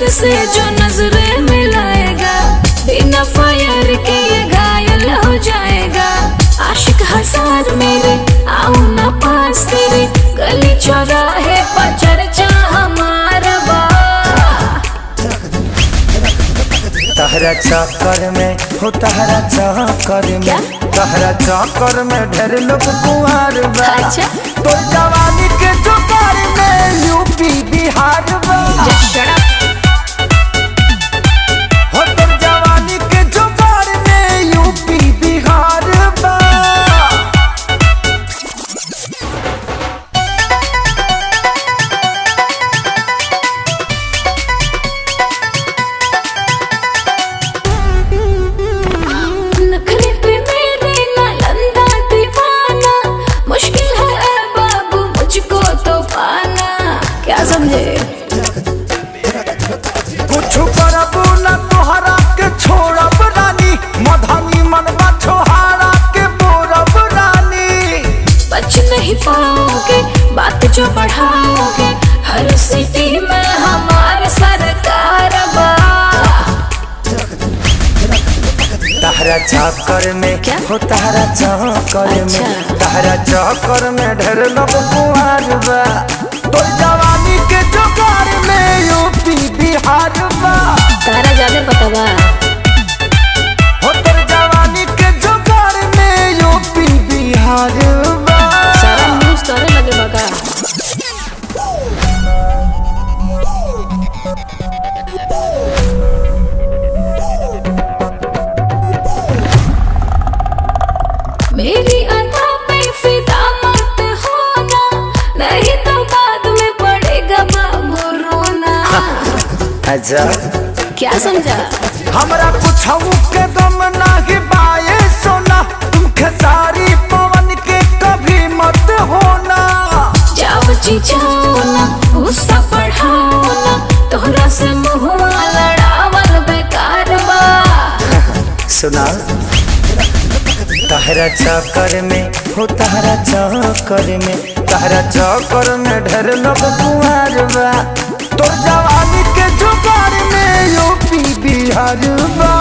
से जो नजरें मिलाएगा बिना फायर के ये घायल हो जाएगा आशिक हजार मेरे आओ ना पास तेरे गली चौराहे पर चर्चा हमारा बा तहरा चक्कर में हो तहरा चक्कर क्या? में तहरा चक्कर में ढेर लोग कुंवर बा अच्छा। तो जवानी के जुगार में यूपी बिहार बा हो तो जवानी के जुगार में यूपी बिहार बा नखरे पे मेरे नालंदा दीवाना मुश्किल है ऐ बाबू मुझको तो पाना क्या समझे कुछ करबू न तोहरा के छोड़ब रानी मधानी मनवा छोहारा के बोरब रानी बच नहीं पाओगे बात जो बढ़ाओगे हर सिटी में हमारे सरकार बा तहरा चक्कर में क्या? हो तहरा चक्कर में अच्छा। तहरा चक्कर में ढेर लोग कुंवर बा तो जवानी के जुगार में यूपी बिहार बा तारा ज्यादा पता बा हो तोर जवानी के जुगार में यूपी बिहार बा सारा न्यूज तोरे लगे बगा मेरी अदा पे फिदा मत होना नहीं तो बाद में पड़ेगा बाबू रोना अच्छा क्या समझा हमरा कुछ के दम नाही बाए सोना तुम खेसारी पवन के कभी मत होना जाओ जी जाओ ना गुस्सा बढ़ाओ ना तोहरा से मुहुआ लड़ावल बेकार बा सुना तहरा चक्कर में हो तहरा चक्कर में तहरा चक्कर में ढेर लोग कुंवर बा तोर जवानी के जुगार में यूपी बिहार बा